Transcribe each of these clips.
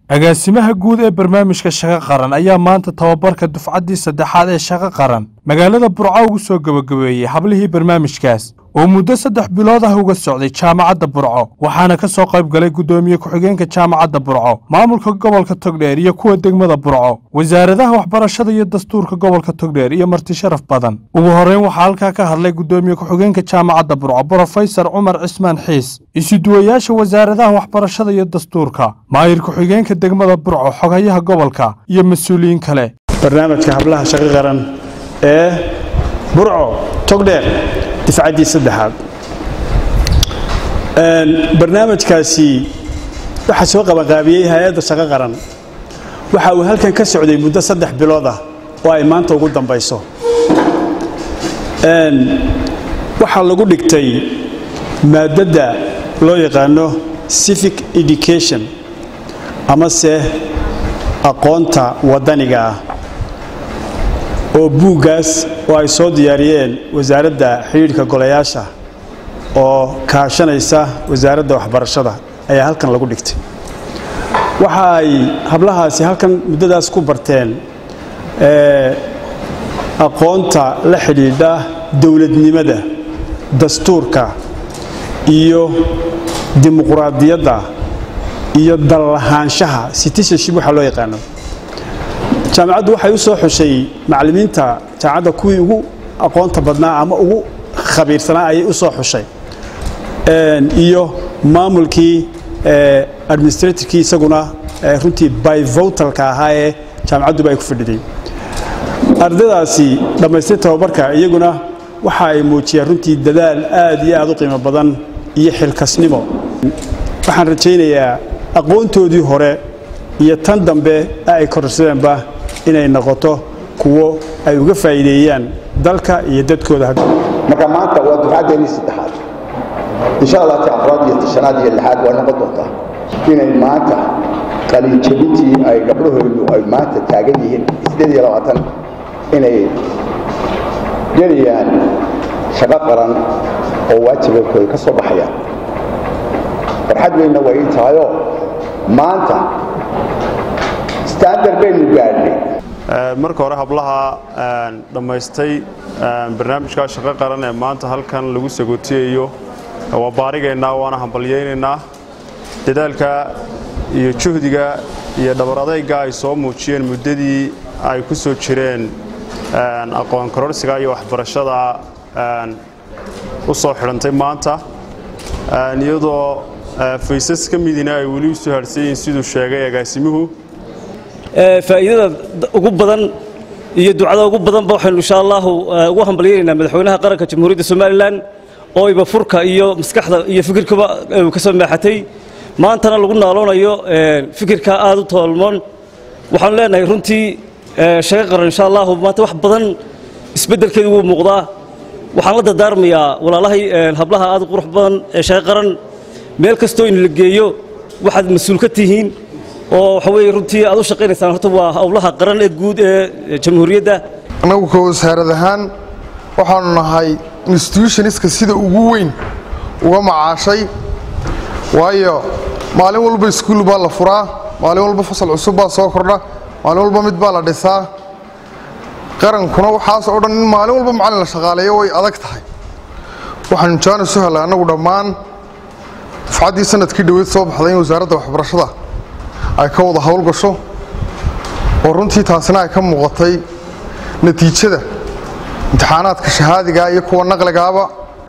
agaasimaha guud ee barnaamijka shaqo qaran ayaa maanta tababarka dufcaddii saddexaad ee shaqo qaran magaalada burco ugu soo gebagabeeyey hablihii barnaamijkaas oo muddo saddex bilood ah uga socday jaamacadda burco waxaana ka soo qayb galay guddoomiye ku-xigeenka jaamacadda burco maamulka gobolka togdheer iyo kuwa degmada burco wasaaradaha waxbarashada iyo dastuurka gobolka togdheer iyo marti sharaf badan ugu horreyn waxaa halkaa ka hadlay guddoomiye ku-xigeenka jaamacadda burco brofesor cumar cismaan xiis isuduwayaasha wasaaradaha waxbarashada iyo dastuurka maayir ku-xigeenka degmada burco xogayaha gobolka iyo mas-uuliyiin kale barnaamijka hablaha shaqo qaran ee burco togdheer difcaddii saddexaad barnaamijkaasi waxaa soo qabanqaabiyey hay-adda shaqo qaran waxa uu halkan ka socday muddo saddex bilood ah oo ay maanta ugu dambayso waxaa lagu dhigtay maadadda loo yaqaano civic education amase aqoonta waddaniga ah oo buuggaas oo ay soo diyaariyeen wasaaradda xidhiidhka golayaasha oo kaashanaysa wasaaradda waxbarashada ayaa halkan lagu dhigtay waxa ay hablahaasi halkan muddadaas ku barteen aqoonta la xidhiidha dowladnimada dastuurka iyo dimuquraadiyadda iyo dallahaanshaha citizenship waxaa loo yaqaano jaamacaddu waxay u soo xushay macallimiinta jaamacadda kuwii ugu aqoonta badnaa ama ugu khabiirsanaa ayay u soo xushay iyo maamulkii administratorkii isaguna runtii byvotalka ahaa ee jaamacadduba ay ku fadhiday ardadaasi dhammaystay tababarka iyaguna waxa ay muujiyeen runtii dadaal aad iyo aad u qiimo badan iyo xilkasnimo waxaan rajaynayaa aqoontoodii hore iyo tan dambe ay kororsadeenba inay noqoto kuwo ay uga faa'iideeyaan dalka iyo dadkooda marka maanta waa dufcaddeenii saddexaad insha allah ti afraad iyo tishanaad iyo lixaad waa noqon doontaa inay maanta qaliinjabintii ay gabdhahoodu ay maanta taagan yihiin sideed iyo labaatan inay gelayaan shaqo qaran oo waajibakooda ka soo baxayaan farxad weynna way ii tahayoo maanta standard baynu gaadhnay marka hore hablaha dhammaystay barnaamijka shaqo qaran ee maanta halkan lagu sagootiyayo waa baarigaynaa waana hambalyaynaynaa dadaalka iyo juhdiga iyo dhabar adayga ay soo muujiyeen muddadii ay ku soo jireen aqoon kororsiga iyo waxbarashada u soo xidhantay maanta iyadoo faysas ka midina ay weli usoo harhsan yihiin siduu sheegay agaasimuhu faa'iidada ugu badan iyo ducada ugu badanba waxaynu insha allahu ugu hambalyaynaynaa madaxweynaha qaranka jamhuuriyadda somalilan oo iba furka iyo maskaxda iyo fikirkaba ka soo meexatay maantana lagu naaloonayo fikirka aad u toolmoon waxaanu leenahay runtii shaqo qaran insha allahu maanta wax badan isbeddelkeedu wuu muuqdaa waxaan la dardaarmayaa walaalahay hablaha aad u qurux badan ee shaqo qaran meel kastoo in la geeyo waxaad mas-uul ka tihiin oo waxa weeye runtii aad u shaqaynaysaan horta waa howlaha qaran ee guud ee jamhuuriyadda annagu ka wasaarad ahaan waxaanu nahay institutionska sida ugu weyn uga macaashay waayo maalin walba iskuul baa la furaa maalin walba fasal cusub baa soo kordha maalin walba mid baa la dhisaa qarankuna waxaas oo dhan in maalin walba macallin la shaqaaleeyo way adag tahay waxaanu jaanis u helay annagu dhammaan dufcaddii sanadkii dhoweyd soo baxday in wasaaradda waxbarashada ay ka wada howlgasho oo runtii taasina ay ka muuqatay natiijada imtixaanaadka shahaadiga iyo kuwa naqligaaba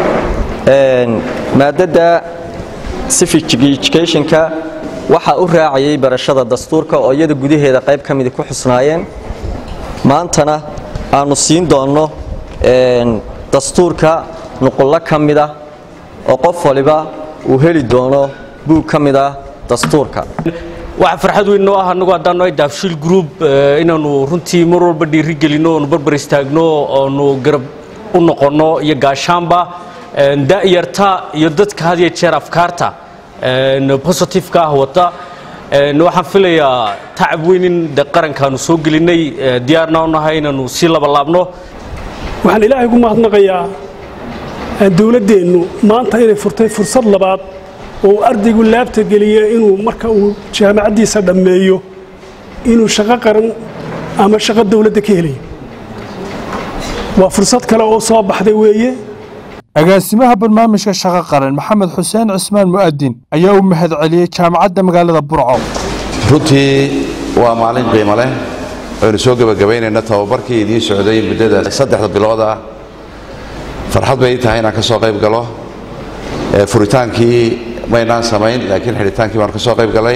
maadadda civic educationka waxaa u raacayay barashada dastuurka oo iyada gudaheeda qayb ka midi ku xusnaayeen maantana aanu siin doonno dastuurka nuqullo ka mida oo qof waliba uu heli doono buug ka mid ah dastuurka waxaa farxad weyn noo ah annagu haddaanu ay daafshiil group inaannu runtii mar walba dhiiri gelinno oonu barbar istaagno oonu garab u noqonno iyo gaashaanba da'yarta iyo dadka had iyo jeer afkaarta positifeka ah wata waxaan filayaa tacab weyn in de qarankaanu soo gelinnay diyaarna u nahay inaannu sii labalaabno waxaan ilaahay ugu mahadnaqayaa dowladdeennu maanta inay furtay fursad labaad oo ardaygu laabta geliya inuu marka uu jaamacaddiisa dhammeeyo inuu shaqo qaran ama shaqo dowladda ka helayo waa fursad kale oo soo baxday weeye agaasimaha barnaamijka shaqo qaran maxamed xuseen cismaan mu'adin ayaa u mahad celiyey jaamacadda magaalada burco runtii waa maalin qiimo leh aynu soo gebagabaynayna tababarkii idiin socday muddada saddexda bilood ah farxad bay ii tahay inaan ka soo qayb galo furitaankii maynaan samayn laakiin xidhitaankii baan ka soo qayb galay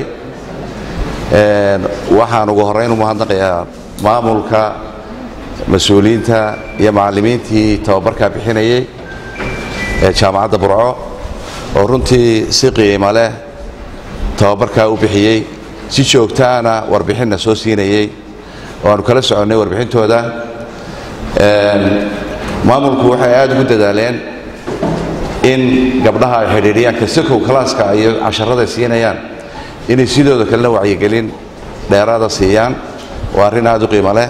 waxaan ugu horrayn u mahadnaqayaa maamulka mas-uuliyiinta iyo macallimiintii tababarkaa bixinayay ee jaamacadda burco oo runtii si qiimo leh tababarkaa u bixiyey si joogtaana warbixinna soo siinayey oo aanu kala soconnay warbixintooda maamulku waxay aad ugu dadaaleen in gabdhaha ay xidhiidhiyaan kasakow kalaaska iyo casharada siinayaan inay sidooda kalena wacyigelin dheeraada siiyaan waa arrin aad u qiimo leh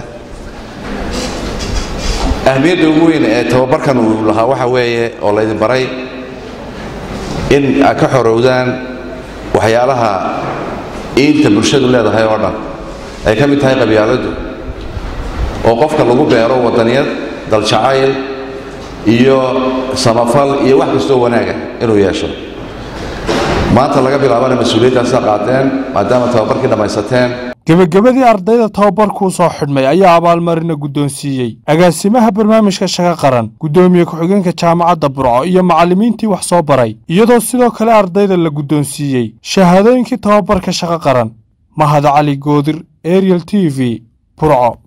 ahmiyadda ugu weyn ee tababarkan uu lahaa waxa weeye oo laydin baray in aad ka xorowdaan waxyaalaha iinta bulshadu leedahay oo dhan ay ka mid tahay qabyaaladdu oo qofka lagu beero wadaniyad daljacayl iyo samafal iyo wax kastoo wanaaga inuu yeesho maanta laga bilaabana mas-uuliyaddaasa qaateen maadaama tababarkii dhammaysateen gebagabadii ardayda tababarkuu soo xidhmay ayaa abaalmarina guddoonsiiyey agaasimaha barnaamijka shaqo qaran guddoomiye ku-xigeenka jaamacadda burco iyo macallimiintii wax soo baray iyadoo sidoo kale ardayda la guddoonsiiyey shahaadooyinkii tababarka shaqo qaran mahad cali goodir ariel t v burco